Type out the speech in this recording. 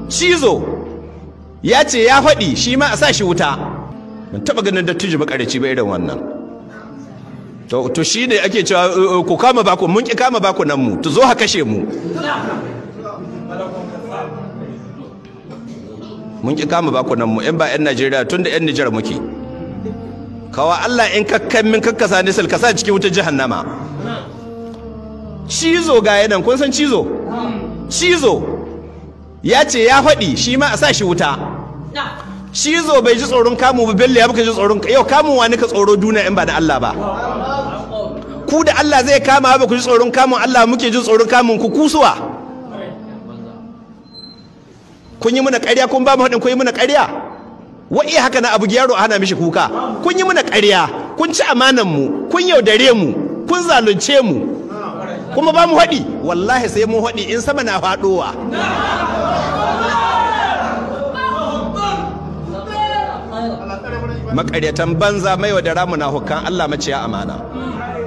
cizo ya ce ya faɗi shi ma a sa shi wuta ban taɓa ganin dattijo makarici ba irin wannan to to shi ne ake cewa uh, uh, ku kama baku mun ki kama baku nan mu to zo ha kashe mu mun ki kama baku nan mu in ba yan Najeriya tun da yan Nijar muke kawa Allah in kakkan min kakkasa ni ka sa cikin wutar jahannama cizo ga yanan kun san cizo cizo ya ce ya faɗi shi ma a sa shi wuta cizo bai ji tsoron kamu ba bello ya baka ji tsoron yau kamun wani ka tsoro duniya in ba da Allah ba ku da Allah zai kama ba ku ji tsoron kamun Allah muke ji tsoron kamun ku kusuwa kun yi muna ƙarya kun ba mu haɗin kun yi muna ƙarya wa'i haka na abu yaro a hana mishi kuka kun yi muna ƙarya kun ci amanan mu kun yaudare mu kun zalunce mu kuma ba mu haɗi wallahi sai mun haɗi in sama na faɗowa makaryatan banza mai wa da ramu na hukan Allah maciya amana